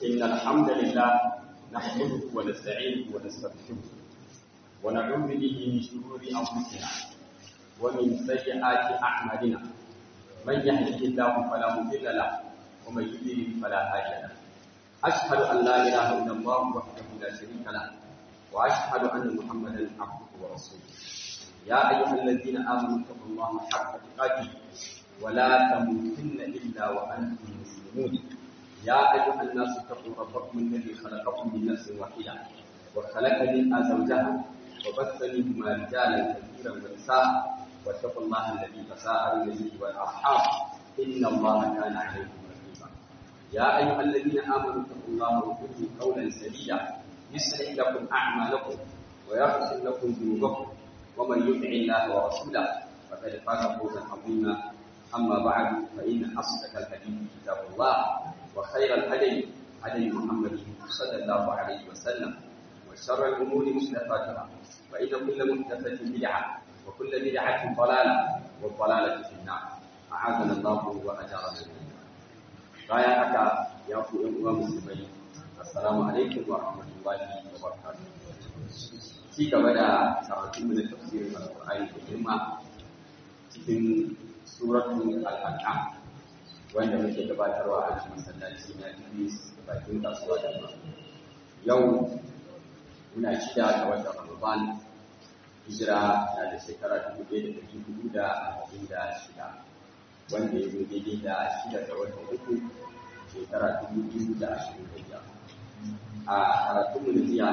إن الحمد لله نحمده ونستعينه ونستغفره ونعوذ به من شرور أنفسنا ومن سيئات أعمالنا من يهده الله فلا مضل له ومن يضلل فلا هادي له أشهد أن لا إله إلا الله وحده لا شريك له وأشهد أن محمدا عبده ورسوله يا أيها الذين آمنوا اتقوا الله حق تقاته ولا تموتن إلا وأنتم مسلمون يا أيها الناس اتقوا ربكم الذي خلقكم من نفس واحدة وخلق منها زوجها وبث منهما رجالا كثيرا ونساء واتقوا الله الذي تساءلون به والأرحام إن الله كان عليكم رقيبا يا أيها الذين آمنوا اتقوا الله وقولوا قولا سديدا يصلح لكم أعمالكم ويغفر لكم ذنوبكم ومن يطع الله ورسوله فقد فاز فوزا عظيما أما بعد فإن أصدق الحديث كتاب الله وخير الهدي هدي محمد صلى الله عليه وسلم وشر الأمور محدثاتها فإن كل محدثة بدعة وكل بدعة ضلالة والضلالة في النار أعاذنا الله وأجارنا من النار بايا حكا يا أخو أمة مسلمين السلام عليكم ورحمة الله وبركاته ci gaba da karatun da tafsirin alƙur'ani da girma cikin suratul al-an'am wanda muke gabatarwa a cikin masallaci na Idris bakin kasuwa da ma yau muna shida ga watan Ramadan hijira na da shekara 1446 wanda ya zo daidai da shida ga watan uku shekara 2025 a karatun mu da jiya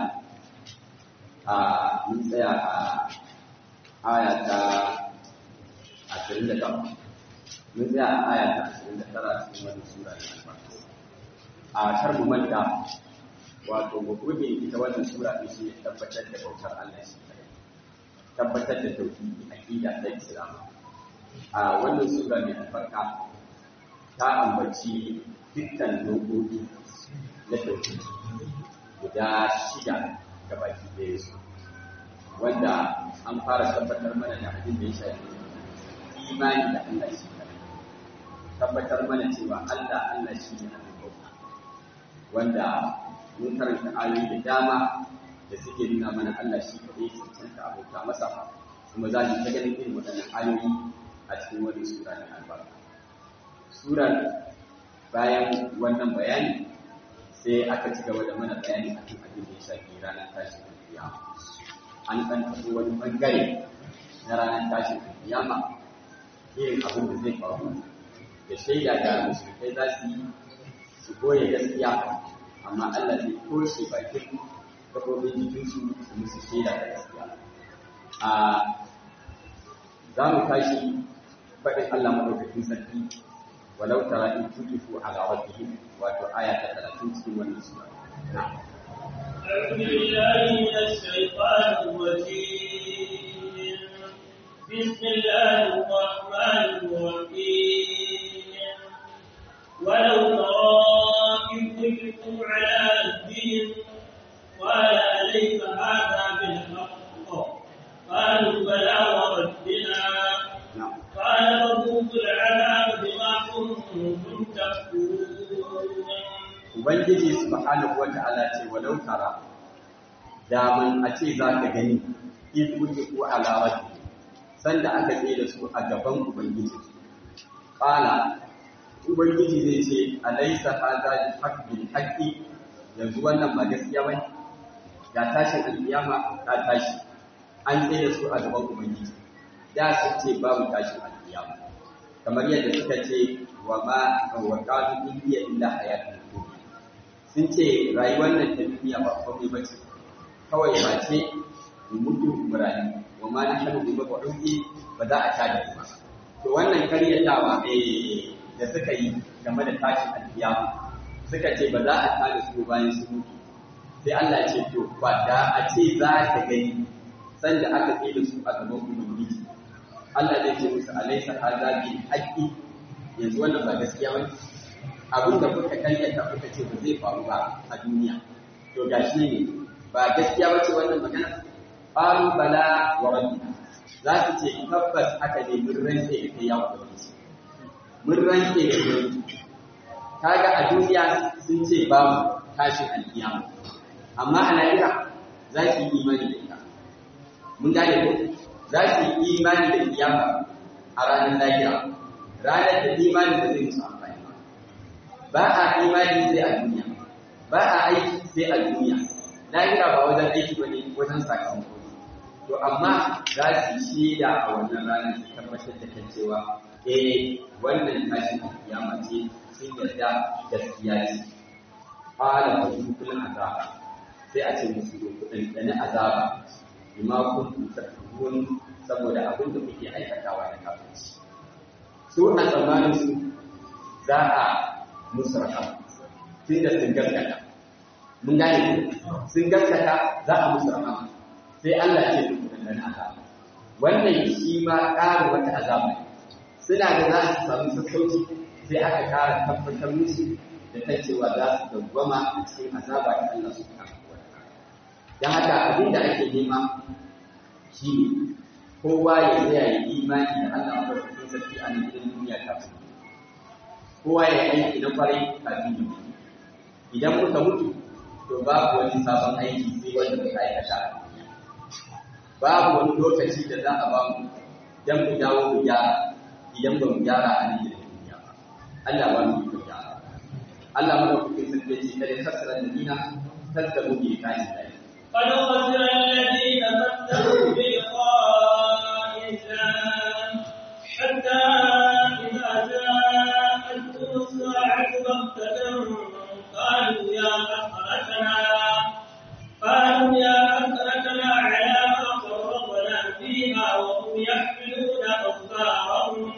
a mun tsaya a aya ta ashirin da takwas mun tsaya a aya ta ashirin da tara cikin wani sura da albarka a kar mu manta wato mabudin ita wannan sura ɗin shi ne tabbatar da bautar Allah shi tabbatar da tauhidi aqida ta Islam a wannan sura mai albarka ta ambaci dukkan dokoki na tauhidi guda shida ga baki ɗaya su wanda an fara tabbatar mana da abin da ya shafi imani da Allah shi tabbatar mana cewa Allah Allah shi ne abin bauta wanda mun karanta ayoyi da dama da suke nuna mana Allah shi kaɗai cancanta abota masa kuma za mu ta ganin irin waɗannan ayoyi a cikin wani sura na albarka surar bayan wannan bayani sai aka ci gaba da mana bayani a kan abin da ya shafi ranar tashin kiyama an san tafi wani bangare na ranar tashin kiyama irin abin da zai faru da shaida da musulmai za su yi su goye gaskiya amma Allah zai toshe bakin kafofin jikinsu su musu shaida da gaskiya a za mu tashi faɗin Allah maɗaukakin sarki walau tara in tukifu ala rabbihim wato aya ta 30 cikin wannan sura na'am أعوذ بالله من الشيطان الرجيم بسم الله الرحمن الرحيم ولو ترى إذ وقفوا على ربهم قال أليس هذا بالحق قالوا بلى وربنا قال فذوقوا العذاب بما كنتم تكفرون Ubangiji subhanahu wata'ala ce walau tara daman a ce za ka gani in wuce ko alawati sanda aka tsaye da su a gaban Ubangiji qala Ubangiji zai ce alaysa hadha bil haqqi yanzu wannan ba gaskiya bane ga tashin alkiyama ta tashi an tsaye da su a gaban Ubangiji da sun ce babu tashin alkiyama kamar yadda suka ce wa ma wa qalu in hiya illa hayatun dunya sun ce rayuwar nan ta duniya ba komai ba ce kawai ba ce mu mutu mu rayu wa ma nahnu bi mab'uthi ba za a tada ba to wannan karyatawa eh da suka yi game da tashin alkiyama suka ce ba za a tada su bayan su mutu sai Allah ya ce to ba da a ce za ka gani sanda aka tsaye da su a gaban ubangiji Allah zai ce musu alaysa hadha bil haqqi yanzu wannan ba gaskiya bane abin da kuka karyata kuka ce ba zai faru ba a duniya to gashi ne ba gaskiya bace wannan magana qalu bala wa rabbina za su ce tabbas aka ne mun rantse da kai ya ubangiji mun rantse da kai kaga a duniya sun ce babu tashin alkiyama amma a lahira za su yi imani da ita mun gane ko za su yi imani da kiyama a ranar lahira ranar da imani ba zai musu amfani ba ba a imani sai a duniya ba a aiki sai a duniya lahira ba wajen aiki ba ne wajen sakamako to amma za su yi shaida a wannan ranar su tabbatar da kan cewa eh wannan tashin kiyama ce sun yarda gaskiya ce qala fa yukul azaba sai a ce musu kudin dana azaba bima kuntum takfurun saboda abin da kuke aikatawa da kafirci su a tsammanin su za a musu rahama tun da sun gaskata mun gane sun gaskata za a musu rahama sai Allah ce su kudin dana azaba wannan shi ma ƙarin wata azaba suna da za su samu sassauci sai aka ƙara tabbatar musu da ta cewa za su dawwama a cikin azaba da Allah su kama don haka abin da ake nema shi ne kowa ya tsaya ya imani da Allah a farkon sarki a nan gidan duniya kafin kowa ya yi aiki na kwarai kafin ya mutu idan muka mutu to babu wani sabon aiki sai wanda muka aikata a duniya babu wani lokaci da za a ba mu don mu dawo mu gyara idan ba mu gyara a nan gidan duniya ba Allah ba mu yi gyara Allah mana kuke sarki ce kada kasara da dina kazzabu bi kashi da قد خسر الذين كذبوا بلقاء الله حتى إذا جاءتهم الساعة بغتة قالوا يا حسرتنا قالوا يا حسرتنا على ما فرطنا فيها وهم يحملون أوزارهم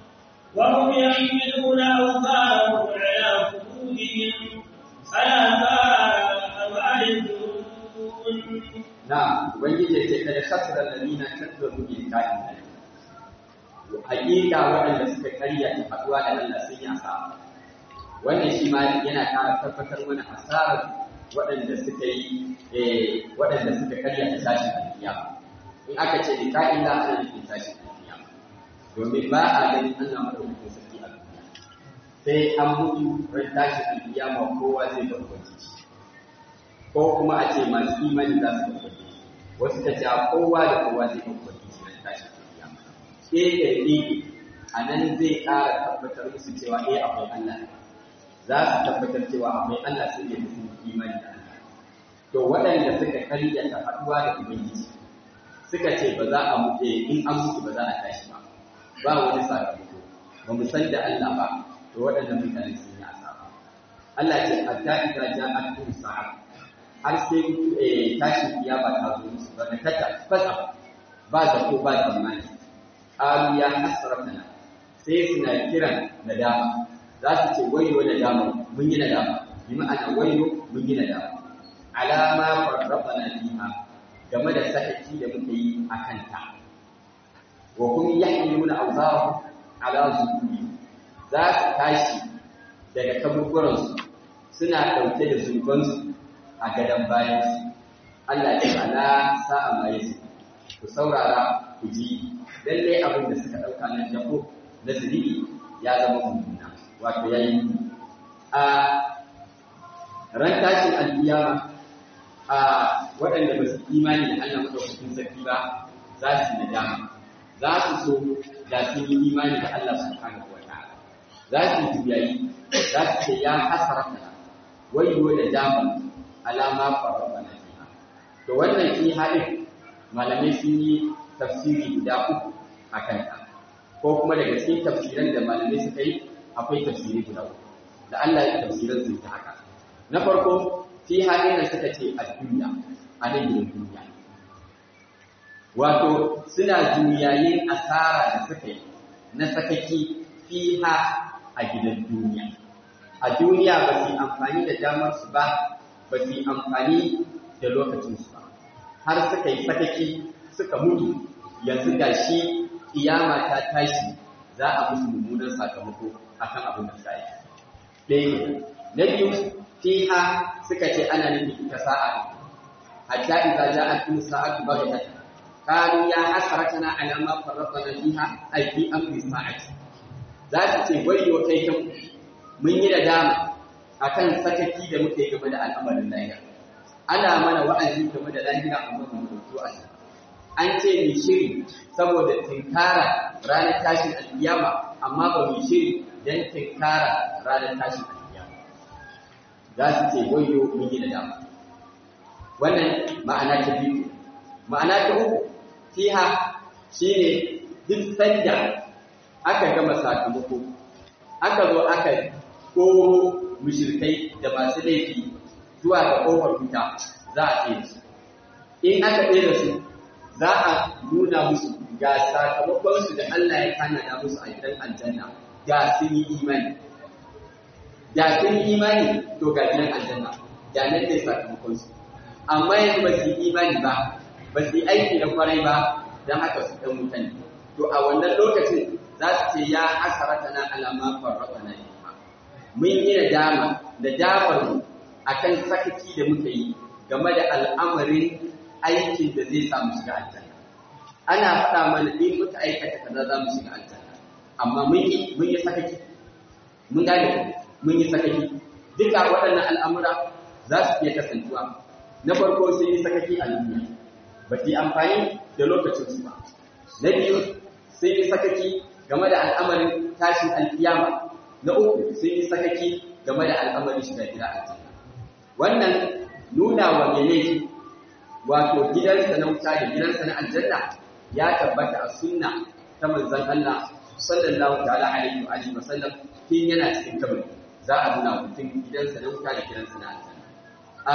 وهم يحملون أوزارهم على خدودهم ألا ساء ما يزرون na ubangiji ya ce kada khasara alladhina kadzabu bi liqa'i hakika waɗanda suka karya ta faduwa da Allah sun yi asara wannan shi ma yana ƙara tabbatar mana asarar waɗanda suka yi eh waɗanda suka karya ta tashi alkiyama in aka ce liqa'i la ana nufin tashi alkiyama domin ba a ganin Allah madaukakin sarki a duniya sai an mutu ran tashi alkiyama kowa zai ga ubangiji ko kuma a ce masu imani za su ga wasu ta ce kowa da kowa zai ga ubangiji ran tashi alkiyama ke da ke a nan zai ƙara tabbatar musu cewa eh akwai Allah za su tabbatar cewa akwai Allah sai da sun imani da Allah to waɗanda suka karyata haɗuwa da ubangiji suka ce ba za a mutu in an mutu ba za a tashi ba ba wani sakamako ba mu san da Allah ba to waɗannan mutane sun yi asara Allah ce hatta idza ja'at sa'a har sai eh tashin kiyama ta zo musu ba da kata fasa ba da ko ba tsammani qalu ya hasratana sai suna kiran nadama za su ce wayo nadama mun yi nadama bi ma'ana wayo mun yi nadama alama farrafana fiha game da sakaci da muka yi a kanta wa kun yahmiluna awzarahum ala zuhuri za su tashi daga kaburburansu suna ɗauke da zunubansu a gadon bayansu Allah ya ala sa'a mai su ku saurara ku ji lallai abin da suka ɗauka na jabo na zunubi ya zama mummuna wato ya yi a ran tashin alkiyama a waɗanda ba su imani da Allah madaukakin sarki ba za su yi nadama za su so da sun yi imani da Allah subhanahu wa ta'ala za su yi juyayi za su ce ya hasarata wayo da dama alama faraba na fiha to wannan fi haɗin malamai sun yi tafsiri guda uku a kanta ko kuma daga cikin tafsiran da malamai suka yi akwai tafsiri guda uku da Allah ya tafsiran su ta haka na farko fi haɗin da suka ce a duniya a nan gidan duniya wato suna juyayin asara da suka yi na sakaki fiha a gidan duniya a duniya ba su yi amfani da damar su ba ba su yi amfani da lokacin su ba har suka yi sakaki suka mutu yanzu ga shi kiyama ta tashi za a musu mummunan sakamako akan abin da suka yi ɗaya na biyu fiha suka ce ana nufin ita sa'a hatta idza ja'at sa'atu baghtatan قالوا يا حسرتنا على ما فرطنا فيها أي في أمر الساعة ذات ce wayo kai kan mun yi nadama akan sakaki da muke game da al'amarin lahira ana mana wa'azi game da lahira amma ba mu dauki wa'azi an ce mu shiri saboda tinkara ranar tashin alkiyama amma ba mu shiri dan tinkara ranar tashin alkiyama za su ce wayo mun yi da dama wannan ma'ana ta biyu ma'ana ta uku fiha shine duk sanda aka gama sakamako aka zo aka koro mushrikai da masu laifi zuwa ga kofar wuta za a tsaye su in aka tsaye da su za a nuna musu ga sakamakon su da Allah ya tanada musu a gidan aljanna ga sun yi imani da sun yi imani to ga gidan aljanna da nan ne sakamakon su amma yanzu ba su yi imani ba ba su yi aiki da kwarai ba don haka su ɗan mutane to a wannan lokacin za su ce ya asarata na alama farrata na mun yi nadama da damar mu akan sakaki da muka yi game da al'amarin aikin da zai samu shiga aljanna ana faɗa mana in muka aikata kaza za mu shiga aljanna amma mun yi mun yi sakaki mun gane mun yi sakaki duka waɗannan al'amura za su iya kasancewa na farko sun yi sakaki a duniya ba su yi amfani da lokacin su ba na biyu sun yi sakaki game da al'amarin tashin alkiyama na uku sun yi sakaki game da al'amarin shiga gida aljanna wannan nuna wa mai laifi wato gidansa na wuta da gidansa na aljanna ya tabbata a sunna ta manzon Allah sallallahu ta'ala alaihi wa alihi wasallam kin yana cikin kabari za a nuna mutum gidansa na wuta da gidansa na aljanna a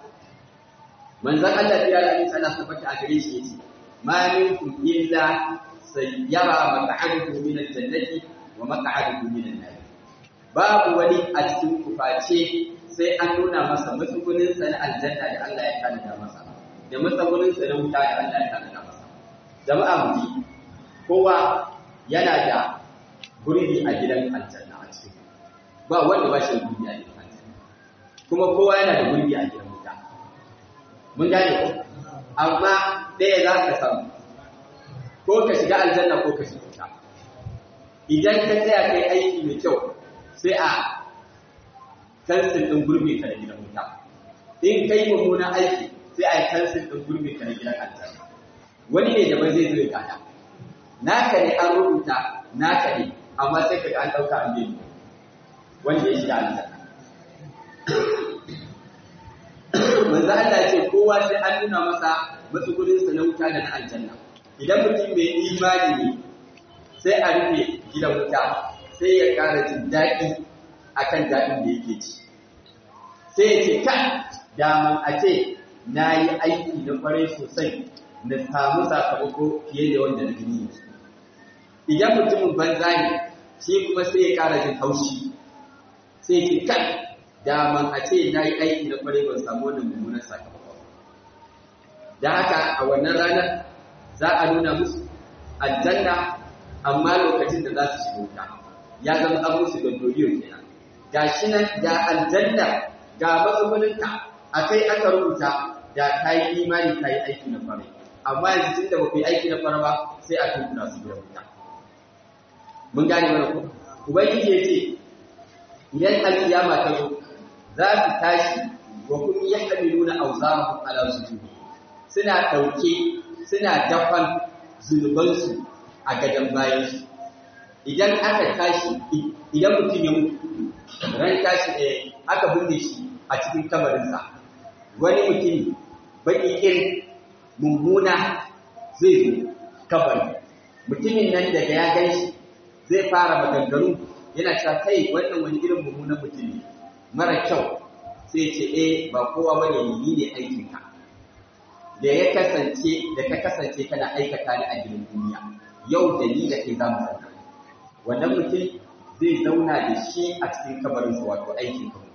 manzon Allah ya yi sana tabbata a gare shi yace ma minkum illa sayyara maq'aduhu min al-jannati wa maq'aduhu min an-nar babu wani a cikin kuface sai an nuna masa matsugunin sa na aljanna da Allah ya tanada masa da matsugunin sa na wuta da Allah ya tanada masa jama'a mu ji kowa yana da gurbi a gidan aljanna a cikin ba wanda ba shi da gurbi a gidan aljanna kuma kowa yana da gurbi a gidan wuta mun gane ko amma ɗaya za ka samu ko ka shiga aljanna ko ka shiga wuta idan ka tsaya kai aiki mai kyau sai a kansil ɗin gurbi ka da gidan wuta in kai mummunan aiki sai a yi kansil ɗin gurbi ka da gidan aljanna wani ne daban zai zo ya gada naka ne an rubuta naka ne amma sai ka ga an ɗauka an bai wanda ya shiga aljanna manzo Allah ce kowa sai an nuna masa matsugunin sa na wuta da na aljanna idan mutum mai imani ne sai a rufe gidan wuta sai ya ƙara jin daɗi akan daɗin da yake ci sai ya ce kan daman a ce na yi aiki na kwarai sosai na samu sakamako fiye da wanda na gani idan mutumin banza ne shi kuma sai ya ƙara jin haushi sai ya ce kan daman a ce na yi aiki na kwarai ban samu wannan mummunan sakamako da haka a wannan ranar za a nuna musu aljanna amma lokacin da za su shiga wuta ya zama an musu gondoliyo kenan ga shi nan ga aljanna ga matsuguninka a kai aka rubuta da ka yi imani ka yi aiki na kwarai amma yanzu tun da ba ku yi aiki na kwarai ba sai a tunkuna su gidan wuta mun gane mana ko ubangiji ya ce idan alkiyama ta zo za su tashi wa kun yahmiluna awzarahum ala sujudi suna dauke suna dafan zunubansu a gadan bayansu idan aka tashi idan mutum ya mutu ran tashi eh aka binne shi a cikin kabarinsa wani mutum baki irin mummuna zai zo kabari mutumin nan daga ya gan shi zai fara maganganu yana cewa kai wannan wani irin mummunan mutum ne mara kyau sai ce eh ba kowa bane ni ne aikin ka da ya kasance da ka kasance kana aikata ni a gidan duniya yau da ni da kai za mu zauna wannan mutum zai zauna da shi a cikin kabarin sa wato aikin ka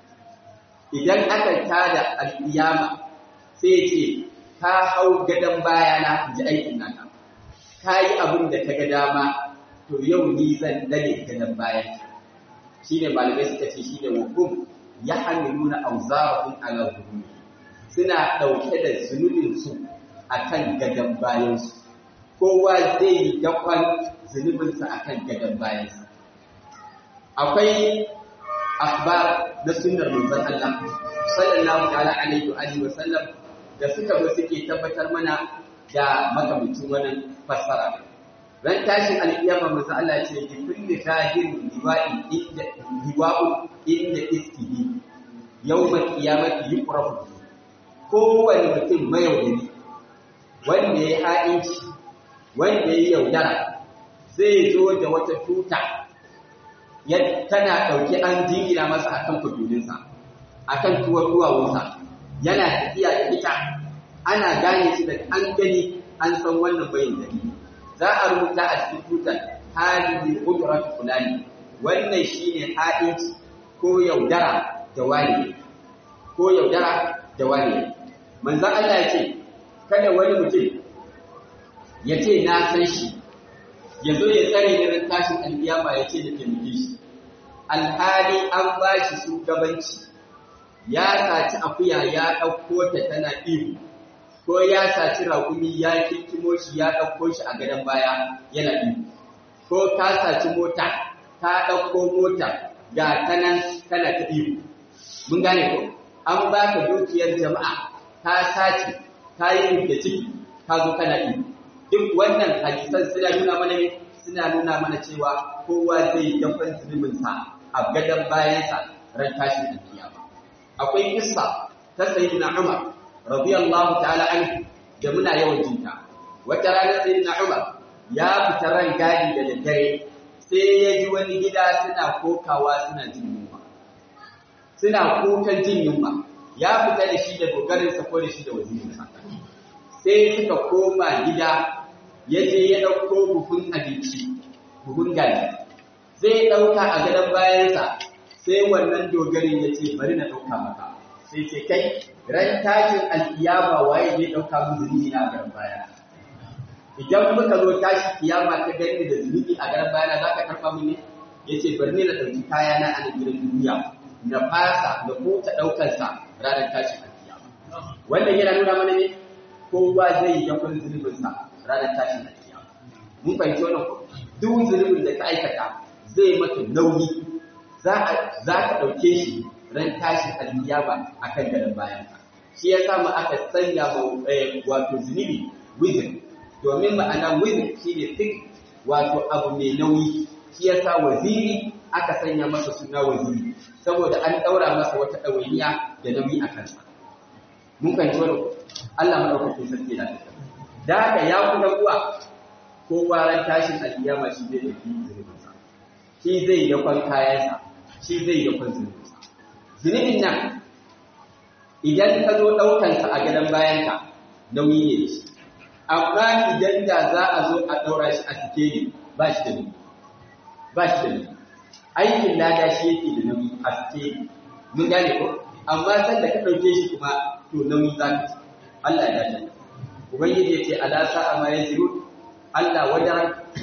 idan aka tada alƙiyama sai ya ce ka hau gadon bayana in ji aikin naka ka yi abin da ka ga dama to yau ni zan dane gadon bayan shi ne malamai suka ce shi ne hukum ya hamiluna auzarahum ala zuhuri suna ɗauke da zunubinsu a kan gadon bayansu kowa zai yi dakon zunubinsa a kan gadon bayansa akwai akhbar na sunnar manzon Allah sallallahu ta'ala alaihi wa alihi wa sallam da suka zo suke tabbatar mana da makamancin wannan fassara ran tashin alƙiyama manzo Allah ce bi kulli zahirin liwa'i inda liwa'u inda istihi yawmal qiyamati yuqrafu kowane mutum mayaudari wanda ya ha'inci wanda ya yaudara zai zo da wata tuta ya tana ɗauki an jingina masa akan kudurinsa akan tuwar duwawunsa yana tafiya da ita ana gane shi da an gani an san wannan bayin dalili za a rubuta a cikin tutar hadihi ujrat fulani wannan shine ha'inci ko yaudara da wani ko yaudara da wani manzon Allah ya ce kada wani mutum ya ce na san shi ya zo ya tsare ni ran tashin alkiyama ya ce da taimake shi alhali an ba shi shugabanci ya saci akuya ya ɗauko ta tana ihu ko ya saci raƙumi ya kinkimo shi ya ɗauko shi a gadon baya yana ihu ko ka saci mota ka ɗauko mota ga ta nan tana ta ihu mun gane ko an ba ka dukiyar jama'a ka sace ka yi da ciki ka zo kana ihu duk wannan hadisan suna nuna mana ne suna nuna mana cewa kowa zai dafan zunubinsa a gadon bayansa ran tashin alkiyama akwai kissa ta sayyidina Umar radiyallahu ta'ala anhu da muna yawan jinta wata rana sayyidina Umar ya fita ran gadi da daddare sai ya ji wani gida suna kokawa suna jin yunwa suna kokan jin yunwa ya fita da shi da dogarinsa ko da shi da wazirinsa sai suka koma gida ya je ya ɗauko buhun abinci buhun gari zai ɗauka a gadon bayansa sai wannan dogarin ya ce bari na ɗauka maka sai ce kai ran tashin alkiyama waye zai ɗauka mu zunubi na gadon baya idan muka zo tashi kiyama ka gani da zunubi a gadon bayana za ka karɓa mu ne ya ce bari ne na ɗauki kaya na a gidan duniya na fasa na kuta ɗaukansa ranar tashin alkiyama wannan yana nuna mana ne kowa zai yi yakon zunubinsa ranar tashin alkiyama mun fahimci wannan ko duk zunubin da ka aikata zai maka nauyi za ka ɗauke shi ran tashin alkiyama a kan gadon bayan shi ya samu aka sanya wato zunubi wizin domin ma'ana wizin shi ne tik wato abu mai nauyi shi ya sa waziri aka sanya masa suna waziri saboda an ɗaura masa wata ɗawainiya da nauyi a kansa mun fahimci wani Allah maɗaukakin sarki na tafiya da haka ya kuma uwa ko ran tashin alkiyama shi zai ɗauki zunubinsa shi zai yakon kayansa shi zai yakon zunubinsa zunubin nan idan ka zo ɗaukansa a gadon bayanka nauyi ne shi amma idan da za a zo a ɗaura shi a sikeli ba shi da nauyi ba shi da nauyi aikin lada shi yake da nauyi a sikeli mun gane ko amma sanda ka ɗauke shi kuma to nauyi za ka ci Allah ya dace ubangiji ya ce ala sa'a ma yaziru Allah wajen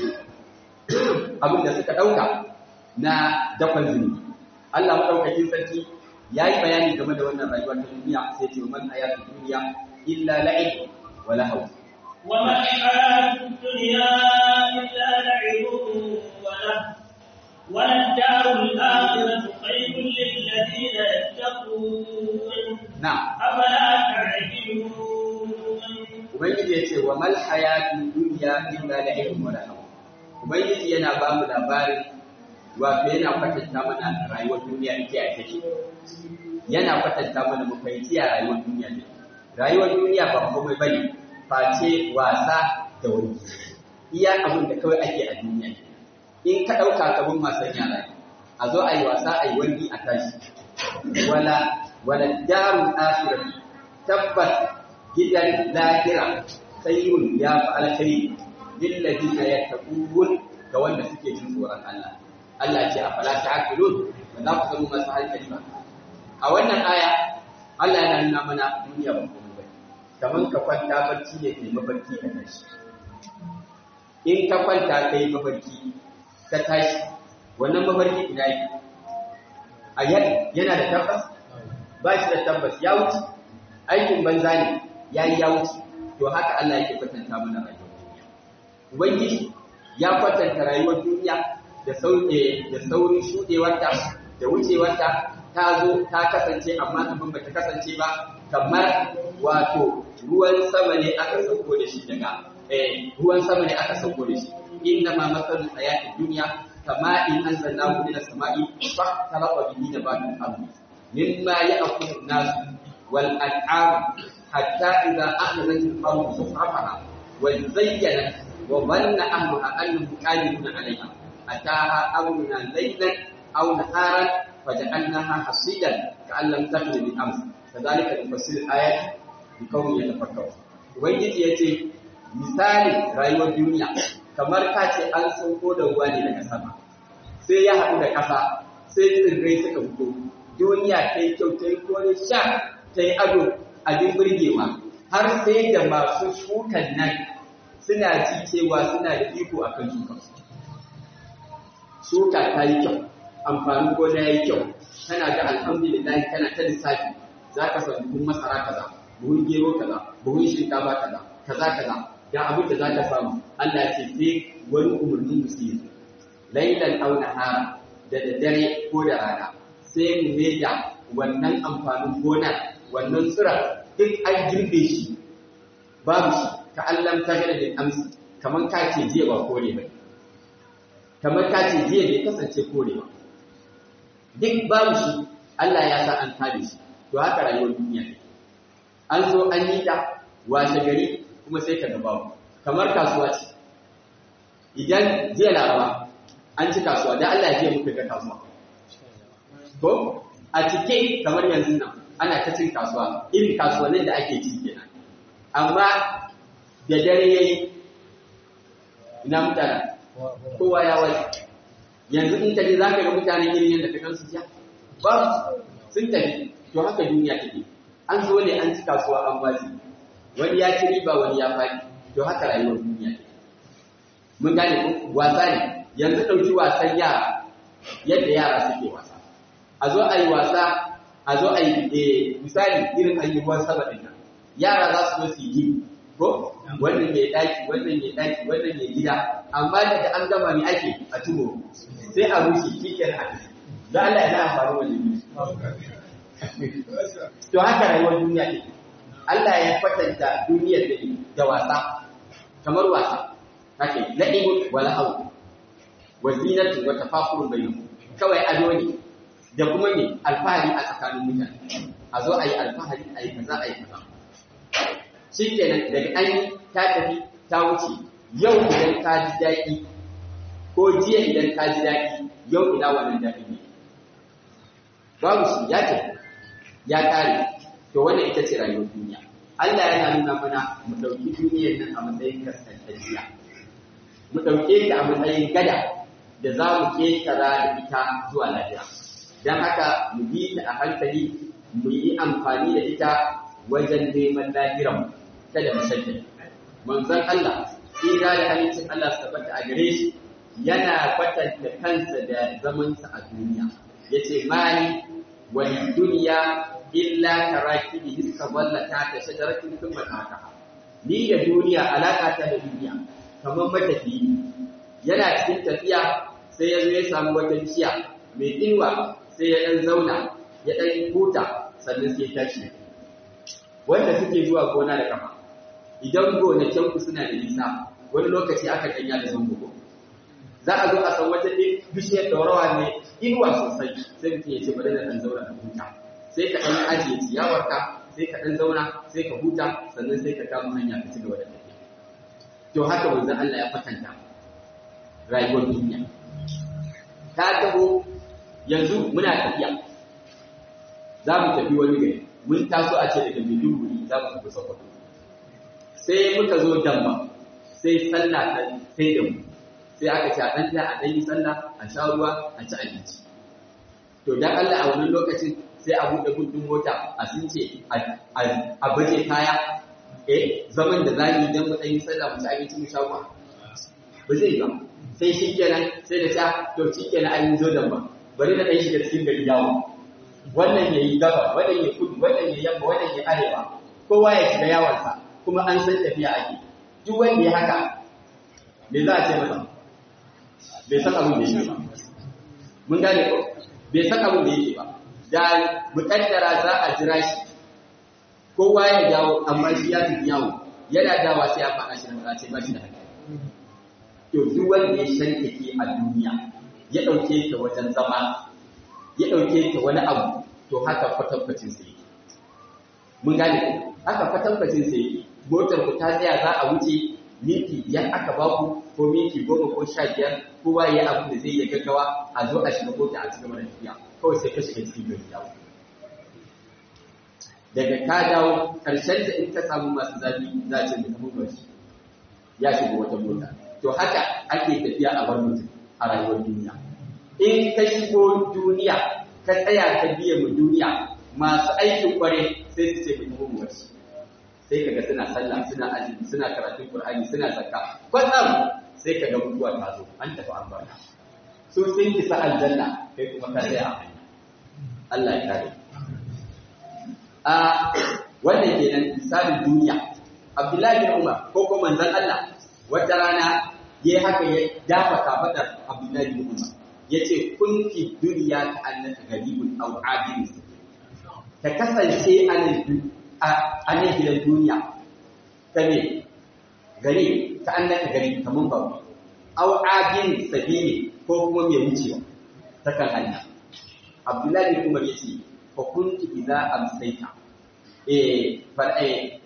abin da suka ɗauka na dakon zunubi Allah maɗaukakin sarki ya yi bayani game da wannan rayuwar ta duniya sai ce man hayatu duniya illa la'ib wa lahaw wa ma hayatu dunya illa la'ibun wa lahu wa ad-darul akhiratu khayrun lil ladina yattaqun na'am afala ta'qilun ubangiji ya ce wa mal hayatu dunya illa la'ib wa lahaw ubangiji yana ba mu labarin wato yana kwatanta mana rayuwar duniya ita ya take yana kwatanta mana mu fahimci ya rayuwar duniya ne rayuwar duniya ba komai bane face wasa da wani iya abin da kawai ake a duniya in ka ɗauka kabin wasan yara a zo a yi wasa a yi wani a tashi wala wala darun akhirah tabbas gidan lahira khairun ya fi alkhairi lilladina yattaqun ga wanda suke jin tsoron Allah Allah ce a fala ta'qilun ba za ku zama masu hankali ba a wannan aya Allah yana nuna mana duniya ba komai ba kaman ka kwanta barci ne kai mafarki ka tashi in ka kwanta kai mafarki ka tashi wannan mafarki ina yi a yana da tabbas ba shi da tabbas ya wuce aikin banza ne ya yi ya wuce to haka Allah yake kwatanta mana rayuwar duniya ubangiji ya kwatanta rayuwar duniya da saurin shuɗewarta da wucewarta ta zo ta kasance amma abin ba ta kasance ba kamar wato ruwan sama ne aka sauko da shi daga eh ruwan sama ne aka sauko da shi inna ma masalul hayatid dunya kama in anzalnahu min as-sama'i fa talaqa bihi nabatul ardi mimma ya'kulu an-nas wal an'am hatta idha akhadhat al-ardu sufrafaha wa zayyanat wa dhanna ahluha annahum qadirun 'alayha ataha amruna laylan aw naharan faja'alnaha hasidan ka'an lam takun bil ams kadhalika nufassilu al-ayati liqaumin yatafakkarun ubangiji yace misali rayuwar duniya kamar ka ce an sauko da ruwa ne daga sama sai ya haɗu da ƙasa sai tsirrai suka fito duniya ta yi kyau ta yi kone sha ta yi ado abin burgewa har sai da masu shukan nan suna ji cewa suna da iko a kan shukan shuka ta yi kyau amfanin gona ya yi kyau tana ga alhamdulillah tana ta lissafi za ka san buhun masara kaza buhun gero kaza buhun shinkafa kaza kaza kaza ga abin da za ka samu Allah ce sai wani umarnin musulmi lailan aw nahara da daddare ko da rana sai mu maida wannan amfanin gona wannan tsira duk an girbe shi babu shi ka Allah ta gada da amsi kamar ka ce jiya ba kore ba kamar ka ce jiya bai kasance kore ba duk babu shi Allah ya sa an kare shi to haka rayuwar duniya ne an zo an yi ta washe gari kuma sai ka gaba kamar kasuwa ce idan jiya laraba an ci kasuwa da Allah ya je muka ga kasuwa ko a cike kamar yanzu nan ana ta cin kasuwa irin kasuwannin da ake ci kenan amma da dare yayi ina mutane kowa ya wai yanzu in kaje zaka ga mutane irin yadda ka gansu jiya ba sun tafi to haka duniya take an zo ne an ci kasuwa an bazi wani ya ci riba wani ya faɗi to haka rayuwar duniya take mun gane ko wasa ne yanzu ɗauki wasan yara yadda yara suke wasa a zo a yi wasa a zo a yi misali irin an yi ruwan sama ɗin nan yara za su zo su yi ko wannan ya ɗaki wannan ya ɗaki wannan ya gida amma daga an gama ne ake a tubo sai a rushe shi ke na hadisi don Allah ya na faru wani to haka rayuwar duniya ne Allah ya kwatanta duniyar da da wasa kamar wasa kake la'ibun wala aw wa zinatu wa tafakhurun bainahum kawai ado ne da kuma ne alfahari a tsakanin mutane a zo ayi alfahari ayi kaza ayi kaza shikenan daga an ta tafi ta wuce yau idan ka ji daɗi ko jiya idan ka ji daɗi yau ina wannan daɗi ne babu shi ya ce ya kare to wannan ita ce rayuwar duniya Allah yana nuna mana mu ɗauki duniyar nan a matsayin kasantacciya mu ɗauke ta a matsayin gada da za mu ƙetara da ita zuwa lafiya don haka mu bi ta a hankali mu yi amfani da ita wajen neman lahiran kada mu sake manzon Allah tsira da halittar Allah su tabbata a gare shi yana kwatanta kansa da zamansa a duniya yace mali wal duniya illa karakibi hiska wallata ta shajaratin thumma taka ni da duniya alaka ta da duniya kamar matafiyi yana cikin tafiya sai ya zo ya samu wata bishiya mai inuwa sai ya dan zauna ya dan huta sannan sai ya tashi wanda suke zuwa gona da kafa idan gonakin ku suna da nisa wani lokaci aka kanya da zango za a zo a san wata bishiyar daurawa ne inuwa sosai sai mutum ya ce bari na dan zauna da huta sai ka ɗan ajiye ciyawarka sai ka ɗan zauna sai ka huta sannan sai ka kama hanya ka ci gaba da tafiya to haka manzon Allah ya kwatanta rayuwar duniya ta taho yanzu muna tafiya za mu tafi wani gari mun taso a ce daga Maiduguri za mu tafi Sokoto sai muka zo Damba sai sallah ta sai da mu sai aka ce a ɗan a ɗan yi sallah a sha ruwa a ci abinci to dan Allah a wannan lokacin sai a buɗe gudun mota a sun ce a baje kaya eh zaman da za yi don mu ɗan yi sallah mu ci abinci mu sha ruwa ba zai ba sai shi kenan sai da ta to shi kenan an yi zo da ba bari na ɗan shiga cikin gari yawo wannan ya yi gaba wannan ya kudu wannan ya yamma wannan ya arewa kowa ya shiga yawansa kuma an san tafiya ake duk wanda ya haka me za a ce masa bai san abin da shi ba mun gane ko bai san abin da yake ba da mukaddara za a jira shi kowa ya dawo amma shi ya tafi yawo yana dawa sai a faɗa shi da ce ba shi da hankali to duk wanda ya shankake a duniya ya ɗauke ta wajen zama ya ɗauke ta wani abu to haka kwatankwacin sai mun gane haka kwatankwacin sai motar ku ta tsaya za a wuce minti biyar aka ba ku ko minti goma ko sha biyar kowa ya abu da zai iya gaggawa a zo a shiga mota a cikin mana tafiya kawai sai ka shiga cikin gari dawo daga ka dawo karshen da in ka samu masu zafi za a ce da kamar bashi ya shiga wata mota to haka ake tafiya a bar mutum a rayuwar duniya in ka shigo duniya ka tsaya ka biya mu duniya masu aikin kware sai su ce mu kuma mu wasu sai kaga suna sallah suna azumi suna karatun qur'ani suna zakka kwatsam sai kaga mutuwa ta zo an tafi an bar so sun kisa aljanna kai kuma ka tsaya a hanya Allah ya kare a wannan kenan misalin duniya Abdullahi bin Umar ko kuma manzon Allah wata rana yayi haka ya dafa kafadar Abdullahi bin Umar yace kun fi duniya ka annaka garibun aw abin ka kasance a nan a nan gidan duniya ta me gari ta annaka gari kaman ba aw abin sabili ko kuma mai wucewa ta kan hanya Abdullahi bin Umar yace fa kuntu idza amsayta eh fa eh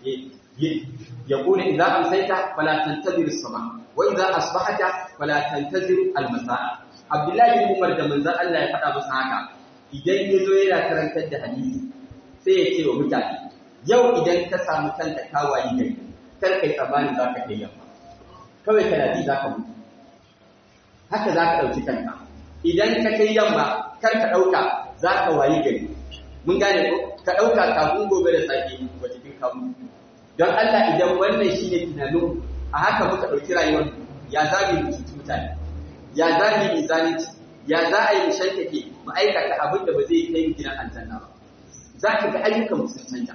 يقول إذا أمسيت فلا تنتظر الصباح وإذا أصبحت فلا تنتظر المساء عبد الله بن عمر da manzon Allah ya faɗa masa haka idan ya zo yana karantar da hadisi sai ya ce wa mutane yau idan ka samu kanka ka wayi gari kar kai tsammanin za ka kai yamma kawai kana ji za ka mutu haka za ka ɗauki kanka idan ka kai yamma kar ka ɗauka za ka wayi gari mun gane ko ka ɗauka kafin gobe da safe ba cikin kamu don Allah idan wannan shi ne tunanin a haka muka ɗauki rayuwar ya za mu yi cuci mutane ya za mu yi zalunci ya za a yi mu shankake mu aikata abin da ba zai kai mu gidan aljanna ba za ka ga ayyukan sun canja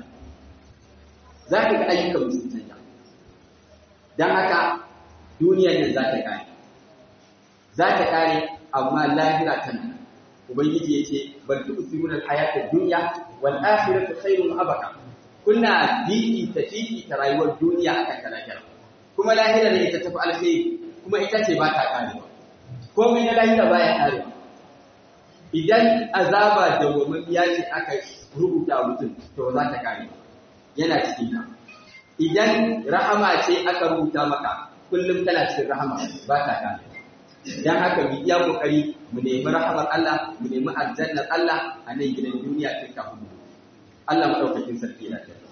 za ka ga ayyukan sun canja don haka duniyar nan za ta kare za ta kare amma lahira tana ubangiji ya ce bal tu'thiruna al-hayata ad-dunya wal akhiratu khairun abaka kuna bibi ta fifi ta rayuwar duniya akan ta lahira kuma lahira ne ita tafi alkhairi kuma ita ce ba ta karewa komai na lahira baya karewa idan azaba da wamamiya ce aka rubuta mutum to za ta kare yana cikin ta idan rahama ce aka rubuta maka kullum tana cikin rahama ba ta kare dan haka mu iya kokari mu nemi rahamar Allah mu nemi aljannar Allah a nan gidan duniya tun kafin mu Allah madaukakin sarki na tafi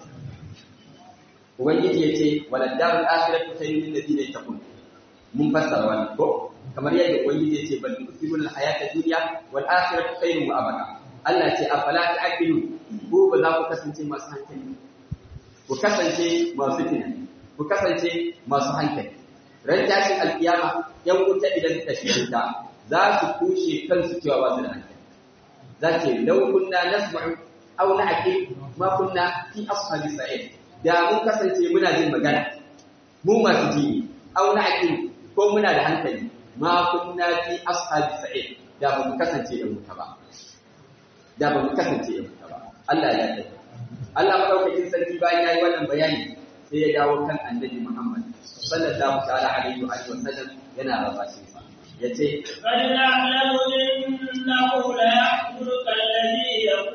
Ubangiji ya ce, Walar darun akhiratu khairun lil ladina yattaqun. Mun fassara wannan ko kamar yadda Ubangiji ya ce bal tusirun al hayata dunya wal akhiratu khairun wa abada. Allah ce afala ta'qilu ko ba za ku kasance masu hankali. Ku kasance masu tunani. Ku kasance masu hankali. Ran tashin alkiyama yan wuta idan suka shiga ta za su kushe kansu cewa ba su da hankali. Za ce law kunna nasma'u aw na'qil ma kunna fi ashabi sa'id. da mun kasance muna jin magana mu masu ji au na aqil ko muna da hankali ma kunna fi ashabi sa'id da ba mu kasance da muta ba da ba mu kasance da muta ba Allah ya yarda Allah madaukakin sarki bayan yayi wannan bayani sai ya dawo kan annabi Muhammad sallallahu ta'ala alaihi wa sallam yana rabashin sa yace قد نعلم إنه ليحزنك الذي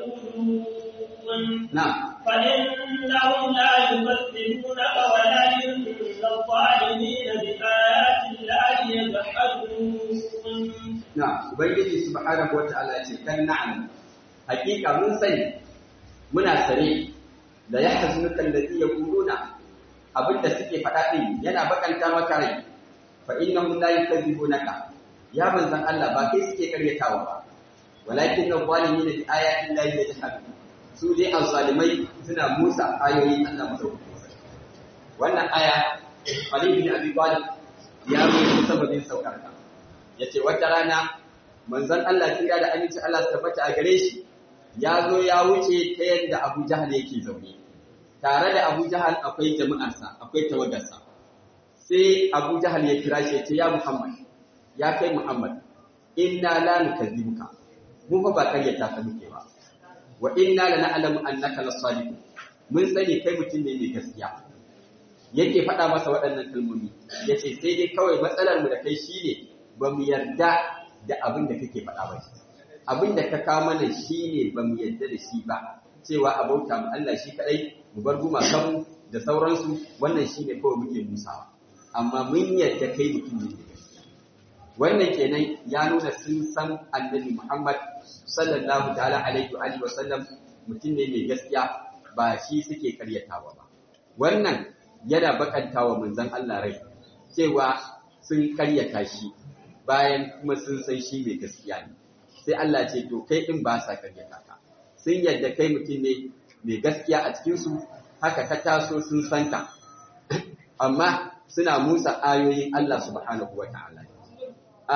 يقولون na'am فإنهم لا يكذبونك ولكن الظالمين بآيات الله يجحدون na ubangiji subhanahu wata'ala ya ce kan na'lam hakika mun sani muna sare da yahzunuka alladhi yaquluna abinda suke faɗa din yana bakanta maka rai fa innahum la yukadzibunaka ya manzan Allah ba kai suke karyatawa ba walakin adh-dhalimina bi ayati llahi yajhadun su dai azzalimai suna musa ayoyin Allah madaukakin sarki wannan aya Ali bin Abi Talib ya rubuta sababin saukar ta yace wata rana manzon Allah tsira da aminci Allah su tabbata a gare shi ya zo ya wuce ta yadda Abu Jahal yake zaune tare da Abu Jahal akwai jama'arsa akwai tawagarsa sai Abu Jahal ya kira shi ya ce ya Muhammad ya kai Muhammad inna la nukadzibuka mu fa ba karyata ka muke ba wa inna lana'lamu annaka lasadiq mun sani kai mutum ne mai gaskiya yake faɗa masa waɗannan kalmomi yace sai dai kawai matsalar mu da kai shine ba mu yarda da abin da kake faɗa ba abin da ka kawo mana shine ba mu yarda da shi ba cewa a bauta mu Allah shi kadai mu bar gumakan da sauransu wannan shine kawai muke musawa amma mun yarda kai mutum ne mai gaskiya wannan kenan ya nuna sun san annabi Muhammad sallallahu ta'ala alaihi wa alihi wa sallam mutum ne mai gaskiya ba shi suke karyatawa ba wannan yana bakantawa manzon Allah rai cewa sun karyata shi bayan kuma sun san shi mai gaskiya ne sai Allah ce to kai din ba sa karyata ka sun yadda kai mutum ne mai gaskiya a cikin su haka ka taso sun san ka amma suna musa ayoyin Allah subhanahu wa ta'ala a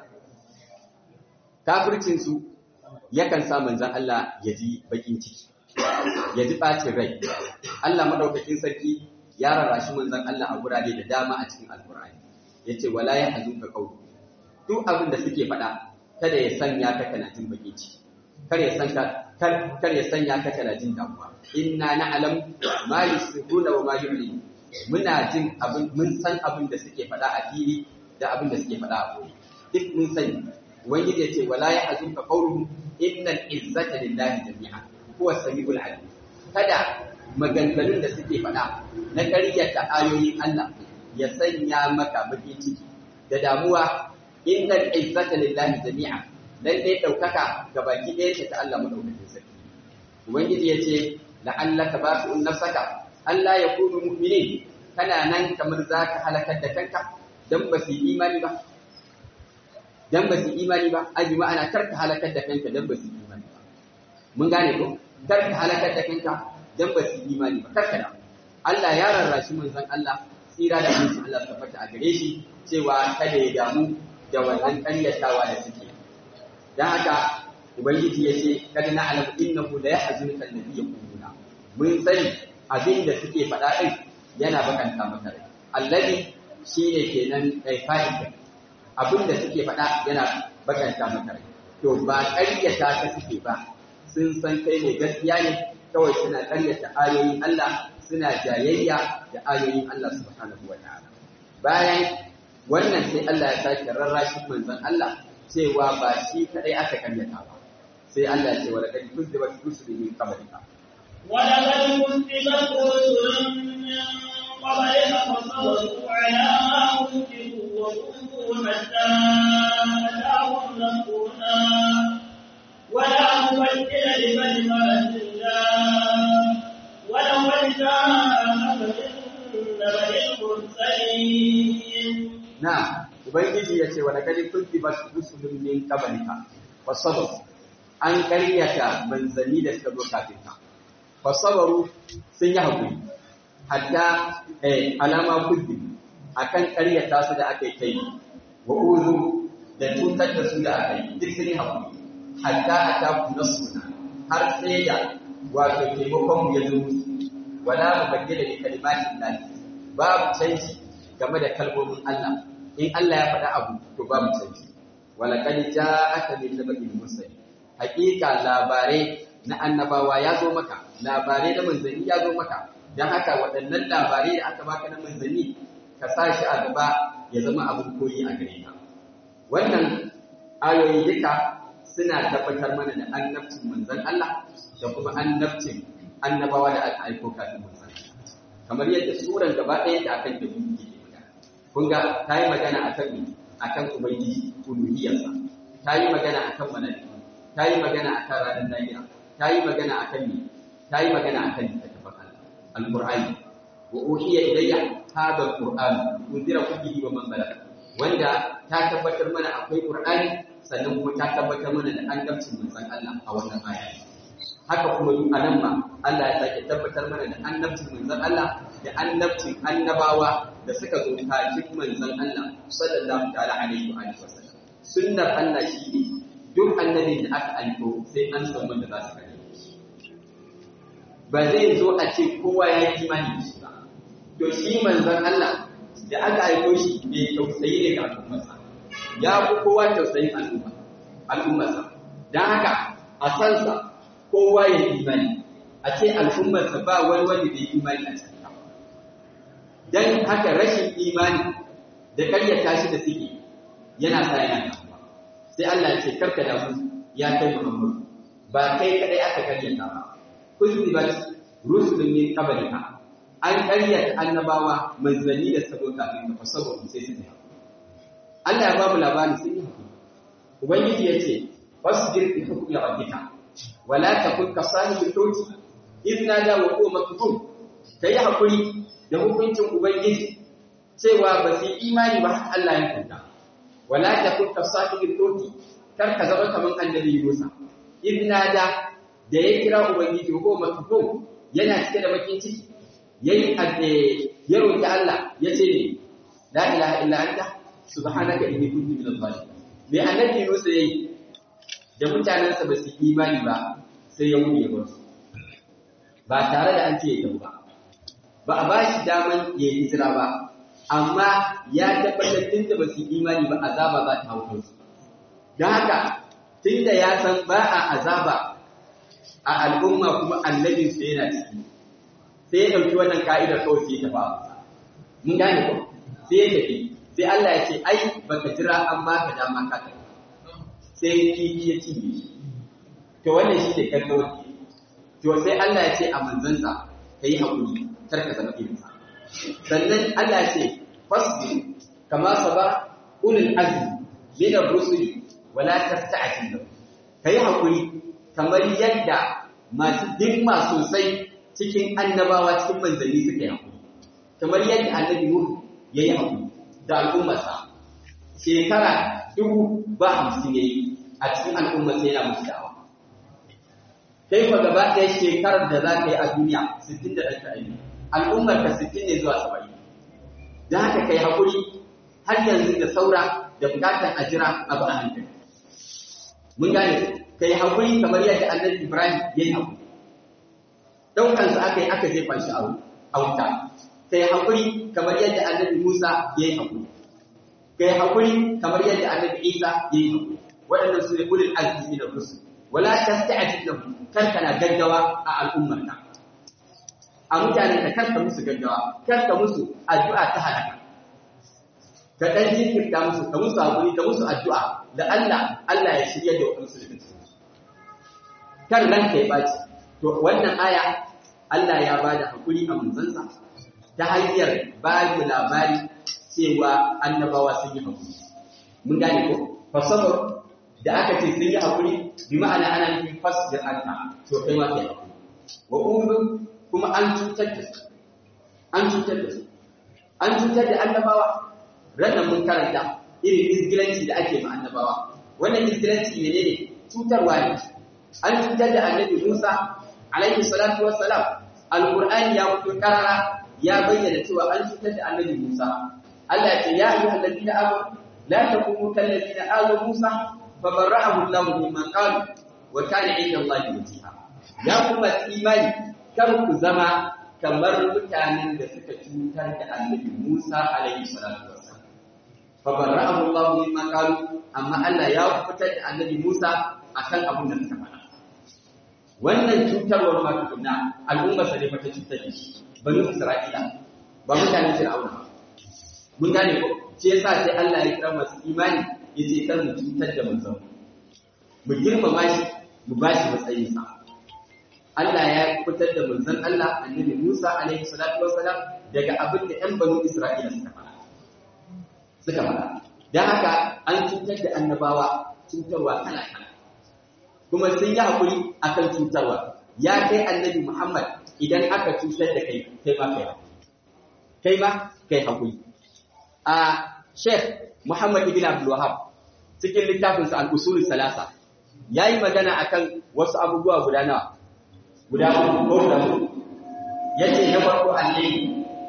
kafircin su yakan sa manzon Allah ya ji bakin ciki ya ji ɓacin rai. Allah maɗaukakin sarki ya rarrashi manzan Allah a gurare da dama a cikin Alƙur'ani. Ya ce, wala ya hazun ka kawo. Duk abin da suke faɗa, kada ya sanya ka kana jin baƙin ciki. Kar ya san kar ya sanya ka kana jin damuwa. Inna na'lam ma yusirruna wa ma yu'linu. Muna jin abin mun san abin da suke faɗa a fili da abin da suke faɗa a koyi. Duk mun sani. Ubangiji ya ce, wala ya hazun ka qawluhum innal izzata lillahi jami'a. huwa samiul alim kada maganganun da suke faɗa na ƙaryata ayoyin Allah ya sanya maka bakin ciki da damuwa innal izzata lillahi jami'a dan dai daukaka ga baki ɗaya ce ta Allah madaukakin sarki ubangiji yace la'allaka basu'un nafsaka Allah ya kunu mu'minin kana nan kamar zaka halakar da kanka dan ba su imani ba dan ba su imani ba aji ma'ana karka halakar da kanka dan ba su imani ba mun gane ko kar ka halakar da kanka dan ba su imani ba kar ka da Allah ya rarrashi manzon Allah tsira da aminci Allah su tabbata a gare shi cewa kada ya damu da wannan ƙaryatawa da suke dan haka ubangiji ya ce kada na alamu innahu la yahzunuka alladhi yaquluna mun sani abin da suke faɗa din yana bakanta maka rai alladhi shine kenan kai fa'ida abin da suke faɗa yana bakanta maka rai to ba ƙaryata ka suke ba sun san kai ne gaskiya ne kawai suna karyata ayoyin Allah suna jayayya da ayoyin Allah subhanahu wa ta'ala bayan wannan sai Allah ya sake rarrashin manzon Allah cewa ba shi kadai aka karyata ba sai Allah ya ce wa laqad kuzzibat rusulun min qablika ولقد كذبت رسل من قبلك فصبروا على ما كذبوا وكفروا حتى أتاهم نصرنا ولا مبدل لكلمات الله ولقد جاءك من نبأ المرسلين na ubangiji ya ce wa laqad kuzzibat rusulun min qablika fasabaru an karyata manzanni da suka zo kafin ka fasabaru sun yi hakuri hatta eh alama kuzzi akan karyata su da aka yi kai wa uzu da cutar da su da aka yi duk sun yi hakuri hatta ataku nasruna har sai da wato taimakon mu ya zo musu wala mubaddila li kalimatin lahi babu canji game da kalmomin Allah in Allah ya faɗa abu to babu canji wala qad ja'aka min nabaiyil mursal haƙiƙa labarai na annabawa ya zo maka labarai na manzanni ya zo maka dan haka waɗannan labarai da aka baka na manzanni ka sa shi a gaba ya zama abin koyi a gare ka wannan ayoyi duka suna tabbatar mana da annabcin manzon Allah da kuma annabcin annabawa da aka aiko kafin manzon kamar yadda suran gaba ɗaya da akan da muke magana kun ga ta yi magana akan me akan ubangiji uluhiyarsa ta yi magana akan malaiku ta yi magana akan ranar lahira ta yi magana akan me ta yi magana akan littattafan alqur'ani wa uhiya ilayya hadha alqur'an unzira bihi wa man balagha wanda ta tabbatar mana akwai qur'ani sannan kuma ta tabbatar mana da annabcin manzon Allah a wannan aya haka kuma duk anan ma Allah ya sake tabbatar mana da annabcin manzon Allah da annabcin annabawa da suka zo kafin manzon Allah sallallahu ta'ala alaihi wa alihi wasallam sunnar Allah shi ne duk annabin da aka aiko sai an san wanda za su kare ba zai zo a ce kowa ya yi imani da shi ba to shi manzon Allah da aka aiko shi mai tausayi ne ga al'ummarsa ya fi kowa tausayin al'umma al'ummarsa dan haka a sansa kowa ya imani a ce al'ummarsa ba wani wanda bai imani a cikin ta dan haka rashin imani da karyata shi da suke yana sa yana damuwa sai Allah ya ce karka damu ya kai Muhammad ba kai kadai aka karyata ba kuzibat rusulun min qablika an karyata annabawa manzanni da sabo kafin ka fasabo sai su yi Allah ya ba mu labari sun yi hakuri ubangiji ya ce fasbir bi hukmi rabbika wala takun ka sahibil hut idna da wa huwa maktub kai hakuri da hukuncin ubangiji cewa ba su imani ba Allah ya kunta wala takun ka sahibil hut kar ka zama kaman annabi Musa idna da da ya kira ubangiji wa huwa maktub yana cike da bakin ciki yayi ya roki Allah ya ce ne la ilaha illa anta subhanaka inni kuntu minadh zalimin me annabi Musa yayi da mutanensa ba su imani ba sai ya wuce ba su ba tare da an ce ya tafi ba ba a ba shi daman ya yi hijira ba amma ya tabbatar tun da ba su imani ba azaba za ta hau su don haka tun da ya san ba a azaba a al'umma kuma annabinsu yana ciki sai ya ɗauki wannan ka'idar kawai sai ya tafi mun gane ko sai ya tafi sai Allah ya ce ai baka jira an baka dama ka tafi sai kifi ya cinye shi to wannan shi ne kallo to sai Allah ya ce a manzansa ka yi haƙuri kar ka zama irinsa sannan Allah ya ce fasbir kama saba ulul azmi min ar-rusul wala tasta'jil lahu kai haƙuri kamar yadda masu dimma sosai cikin annabawa cikin manzanni suka yi haƙuri kamar yadda annabi Nuhu ya yi haƙuri da al'ummarsa shekara dubu ba hamsin ya yi a cikin al'ummarsa yana musu da'awa kai fa gaba ɗaya shekarar da za ka yi a duniya sittin da ɗan ta'ayi al'ummar ka sittin ne zuwa saba'in da haka kai haƙuri har yanzu da saura da buƙatar a jira abu a hankali mun gane kai haƙuri kamar yadda annabi ibrahim ya yi haƙuri ɗaukansa aka yi aka jefa shi a wuta kai haƙuri kamar yadda annabi musa ya yi haƙuri kai haƙuri kamar yadda annabi isa ya yi haƙuri waɗannan su ne ulul azmi da rusul wala tasta'jil lahum kar kana gaggawa a al'ummarka a mutanen ka kar ka musu gaggawa kar ka musu addu'a ta halaka ka dan jinkirta musu ka musu hakuri ka musu addu'a da Allah Allah ya shirya da wadansu daga cikin kar ranka ya baci to wannan aya Allah ya bada hakuri a manzansa ta hanyar ba mu labari cewa annabawa sun yi hakuri mun gane ko fasabar da aka ce sun yi haƙuri bi ma'ana ana nufin fasir anta to kai ma kai haƙuri wa umru kuma an cutar da su an cutar da su an cutar da annabawa ranar mun karanta irin izgilanci da ake ma annabawa wannan izgilanci menene cutarwa ne an cutar da annabi Musa alaihi salatu wassalam alqur'ani ya fito karara ya bayyana cewa an cutar da annabi Musa Allah ya ce ya ayyuhal ladina amanu la takunu kal ladina azaw Musa فبرأه الله مما قالوا وكان عند الله وجيها ya kuma imani kar ku zama kamar mutanen da suka cutar da annabi Musa alaihi salatu wassalam fa barra'ahu Allah mimma qalu amma Allah ya fitar da annabi Musa akan abin da suka faɗa wannan cutarwar ma tukunna al'umma sa ne fata cutar da shi banu Isra'ila ba mutanen Fir'auna mun gane ko ce yasa sai Allah ya kira masu imani yace kar mu cutar da manzon mu girmama shi mu ba shi matsayinsa Allah ya fitar da manzon Allah annabi Musa alaihi salatu wassalam daga abin da ƴan banu Isra'ila suka fara suka fara dan haka an cutar da annabawa cutarwa kala kala kuma sun yi hakuri akan cutarwa ya kai annabi Muhammad idan aka cutar da kai kai ma kai kai ma kai hakuri a Sheikh Muhammad ibn Abdul Wahhab cikin littafinsa al-usul salasa yayi magana akan wasu abubuwa guda nawa guda uku ko guda uku yace na farko annabi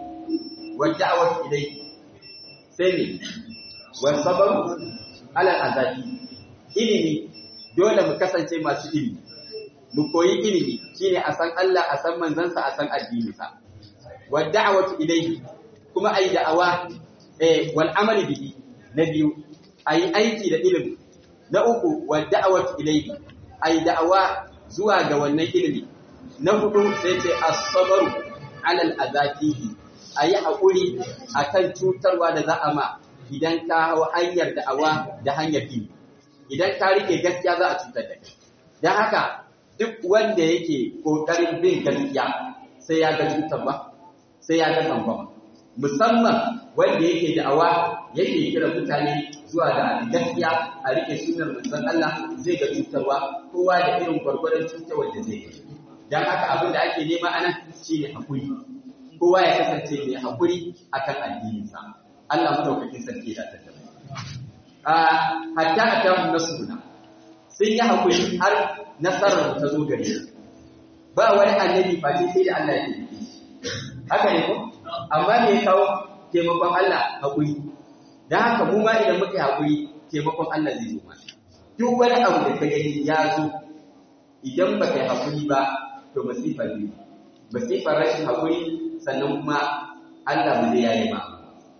wa da'wat ilayhi sai ne wa sabr ala azabi ilimi dole mu kasance masu ilimi mu koyi ilimi shine a san Allah a san manzansa a san addininsa wa da'wat ilayhi kuma ai da'awa eh wal amali bihi na biyu a yi aiki da ilimi na uku wa da'awat ilayhi ai da'awa zuwa ga wannan ilimi na hudu sai ce as-sabru alal azatihi ayi hakuri akan cutarwa da za a ma idan ka hau hanyar da'awa da hanyar ilimi idan ka rike gaskiya za a cutar da kai dan haka duk wanda yake kokarin bin gaskiya sai ya ga cutarwa sai ya ga tsangwama musamman wanda yake da'awa yake kira mutane zuwa da gaskiya a rike sunar manzon Allah zai ga cutarwa kowa da irin gwargwadon cutarwar da zai yi dan haka abin da ake nema anan shine hakuri kowa ya kasance mai hakuri akan addininsa Allah madaukakin sarki da ta a hatta atahu nasruna sun yi hakuri har nasarar ta zo gare su ba wani annabi face sai da Allah ya taimake shi haka ne ko amma me ya kawo taimakon Allah hakuri dan haka mu ma idan muka yi hakuri taimakon Allah zai zo mana duk wani abu da ka gani ya zo idan ba kai hakuri ba to masifa ne masifar rashin hakuri sannan kuma Allah ba zai yaye ba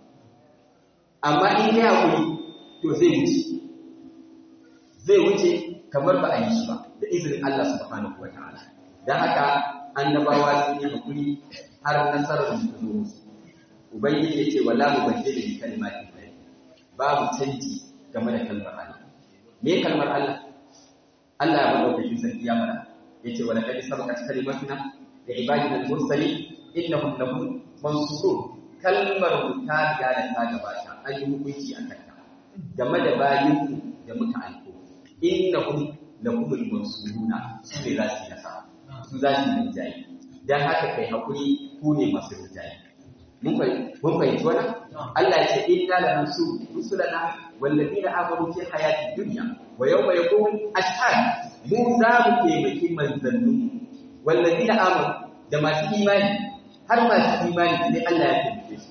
amma in kai hakuri to zai wuce zai wuce kamar ba a yi shi ba da izinin Allah subhanahu wa ta'ala dan haka annabawa sun yi hakuri har nasarar su zo musu ubangiji yace wala mubaddila li kalimati llahi babu canji game da kalmar Allah me kalmar Allah Allah ya bada kai sarki ya fara yace wala kadi sabaqat kalimatuna li ibadina al-mursalin innahum lahum mansurun kalmar ta riga da ta gabata an yi hukunci a kanta game da bayinku da muka aiko innahum lahum al-mansuruna su ne za su yi nasara su za su yi rinjaye dan haka kai hakuri ku ne masu rinjaye mun fahimci wannan Allah ya ce inna la nasu rusulana wallazina amanu fi hayati dunya wa yawma yaqum ashhad mu za mu taimaki manzannin wallazina amanu da masu imani har masu imani sai Allah ya taimake su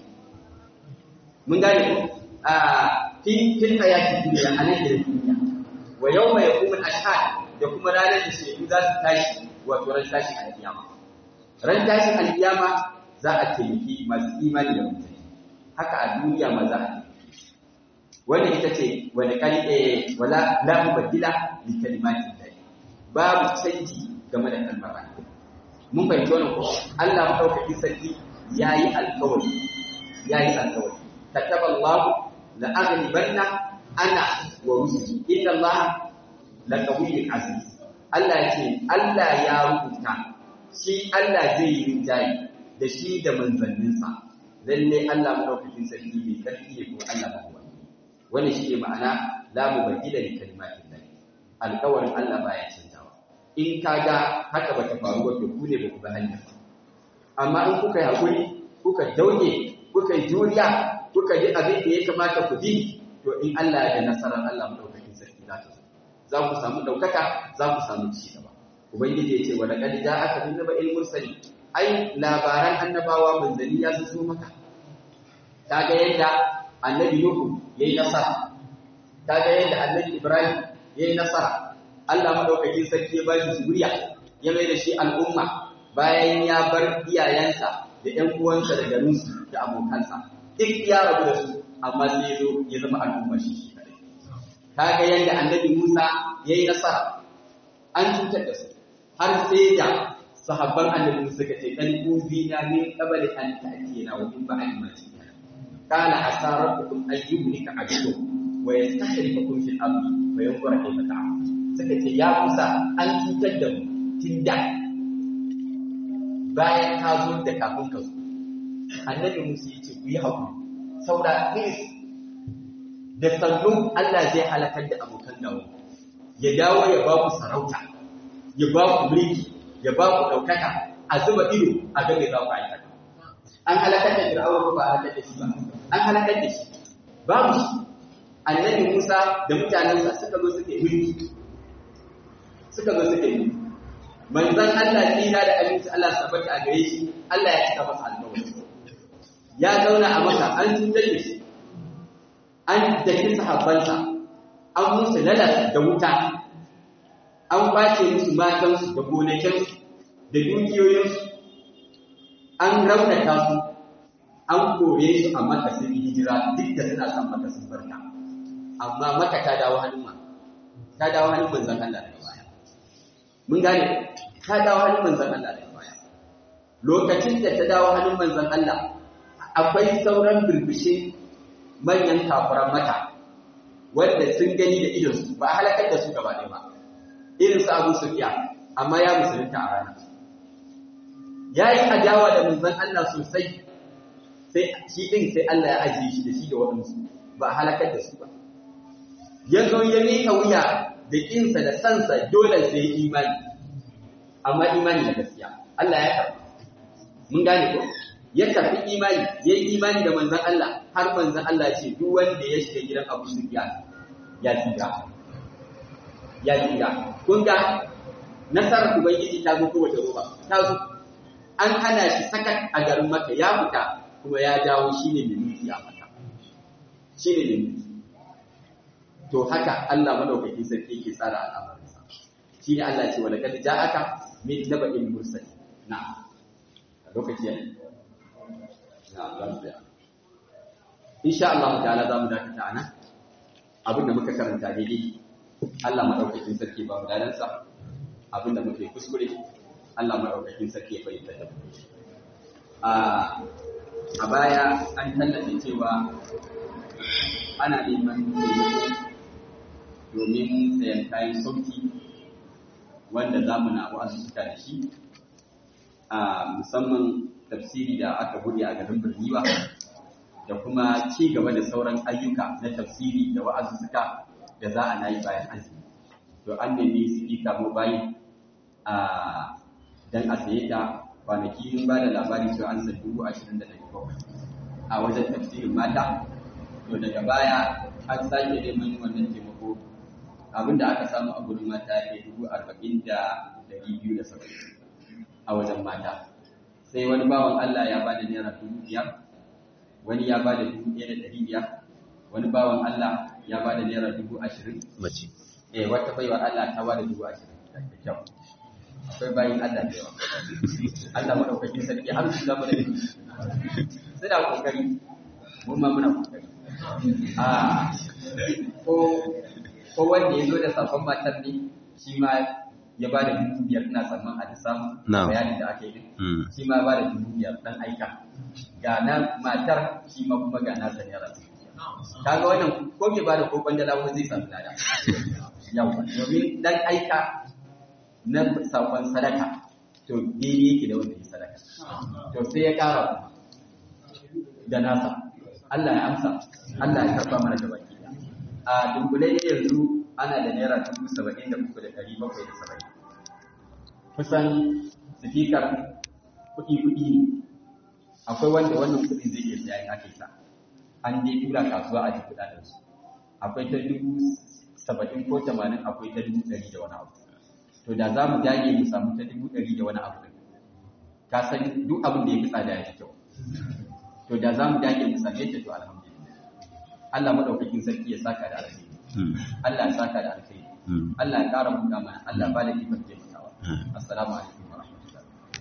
mun gane ko a fi fi hayati dunya a nan da duniya wa yawma yaqum ashhad da kuma ranar da shaidu za su tashi wato ran tashi alkiyama ran tashi alkiyama za a taimaki masu imani da mutane haka a duniya ma za a taimaki wanda ita ce wani kali eh wala la mubaddila li kalimatin lahi babu canji game da kalmar Allah mun fahimci wannan ko Allah madaukaki sarki yayi alkawari yayi alkawari kataba Allah la aghlibanna ana wa rusuli inna Allah la qawiyyun aziz Allah ya ce Allah ya rubuta shi Allah zai yi rinjaye da shi da manzanninsa lalle Allah madaukakin sarki mai karfi ne ko Allah ba kuwa wannan shi ne ma'ana la mubaddila li kalimatin lahi alƙawarin Allah baya canzawa in kaga haka bata faru ba to ku ne ba ku ga hanya amma in kuka yi hakuri kuka dauke kuka yi juriya kuka yi abin da ya kamata ku bi to in Allah ya da nasarar Allah madaukakin sarki za ta zo za ku samu daukaka za ku samu ci gaba ubangiji ya ce wa laqad ja'aka min naba'il mursalin ai labaran annabawa manzanni ya zo maka kaga yadda annabi nuhu yayi nasara kaga yadda annabi ibrahim yayi nasara Allah madaukakin sarki ya bashi zuriya ya mai da shi al'umma bayan ya bar iyayensa da ƴan uwansa da garinsu da abokansa duk ya rabu da su amma sai ya zo ya zama al'umma shi shi kadai kaga yadda annabi Musa yayi nasara an cutar da su har sai da sahabban annabi suka ce dan uzina min qabli an ta'tiyana wa min ba'di ma ta'tiyana kana asarakum ayyuhnika ajidu wa yastahrifukum fil ardi wa yanzura kayfa ta'malun suka ce ya Musa an cutar da mu tunda bayan ka zo da kafin ka zo annabi Musa ya ce ku yi hakuri saura please da sannu Allah zai halakar da abokan dawo ya dawo ya ba ku sarauta ya ba ku mulki ya ba ku ɗaukaka a zuba ido a ga mai za ku aikata. An halakar da Fir'aun ba a halakar da shi ba, an halakar da shi. Babu shi, annabi Musa da mutanensa suka zo suka yi mulki. Suka zo suka yi mulki. Manzon Allah tsira da aminci Allah sabata a gare shi, Allah ya cika masa alƙawari. Ya zauna a masa an cutar da shi, an daki sahabbansa, an musu lalas da wuta, an kwace musu matansu da gonakinsu da dukiyoyinsu an raunata su an kore su a maka sun yi hijira duk da suna son maka sun barka amma maka ta dawo hannun ma ta dawo hannun manzon Allah daga baya mun gane ta dawo hannun manzon Allah da baya lokacin da ta dawo hannun manzon Allah akwai sauran birbishin manyan kafuran mata wanda sun gani da idonsu ba halakar da su gaba ɗaya ba irin su Abu Sufyan amma ya musulunta a rana ya yi adawa da manzon Allah sosai sai shi ɗin sai Allah ya ajiye shi da shi da waɗansu ba halakar da su ba ya zo ya miƙa wuya da ƙinsa da sansa dole sai ya imani amma imani da gaskiya Allah ya karɓa mun gane ko ya karɓi imani ya yi imani da manzon Allah har manzon Allah ce duk wanda ya shiga gidan Abu Sufyan ya tsira ya tsira kun ga nasarar ubangiji ta zo kowace roba ta zo an hana shi sakat a garin maka ya fita kuma ya dawo shine mai mulki a maka shine mai mulki to haka Allah madaukakin sarki yake tsara al'amarinsa shine Allah ce wala kad ja'aka min naba'il mursal na lokaci ne na lafiya insha Allah ta'ala za mu dakata ana abinda muka karanta daidai Allah madaukakin sarki ba mu dalansa abinda muka yi kuskure Allah madaukakin sarki ya bayyana da mu a a baya an tallace cewa ana neman domin sayan kayan sauki wanda za mu na wa'azuka da shi a musamman tafsiri da aka buɗe a garin Birniwa da kuma ci gaba da sauran ayyuka na tafsiri da wa'azuka da za a na yi bayan azumi to an nemi su ika mu bayan a dan a saye ta kwanaki mun ba da labari cewa an san dubu ashirin da ɗari bakwai a wajen tafsirin mata to daga baya an sake neman wannan taimako abinda aka samu a gurin mata ya kai dubu arba'in da ɗari biyu da saba'in a wajen mata sai wani bawan Allah ya ba da naira dubu biyar wani ya ba da dubu ɗaya da ɗari biyar wani bawan Allah ya ba da naira dubu ashirin mace eh wata baiwar Allah ta ba da dubu ashirin da kyau akwai bayin Allah da yawa Allah madaukakin sarki har su zama da shi suna kokari mun ma muna kokari a ko ko wanda ya zo da sabon matar ne shi ma ya ba da dubu biyar ina tsamman a da samu Na'am. bayanin da aka yi din Mm. shi ma ba da dubu biyar dan aika ga na matar shi ma kuma ga nasa naira dubu biyar. kaga wannan ko bai ba da ko kwandala ko zai samu lada yawa domin dan aika na sakon sadaka to daidai yake da wanda ya sadaka to sai ya kara da nasa Allah ya amsa Allah ya karba mana da baki a dunkule ne yanzu ana da naira dubu saba'in da uku da ɗari bakwai da saba'in kusan sifikar kuɗi-kuɗi ne akwai wanda wannan kuɗin zai iya siya in aka yi sa an dai tura kasuwa a jikin kuɗaɗensu akwai ta dubu saba'in ko tamanin akwai ta dubu ɗari da wani abu to da za mu dage mu samu ta dubu ɗari da wani abu ɗin ka san duk abin da ya fi tsada ya fi kyau to da za mu dage mu same ta to alhamdulillah Allah madaukakin sarki ya saka da alheri Mm. Allah ya saka da alheri Mm. Allah ya ƙara buɗa mana Allah ba da ikon taimakawa Mm. assalamu alaikum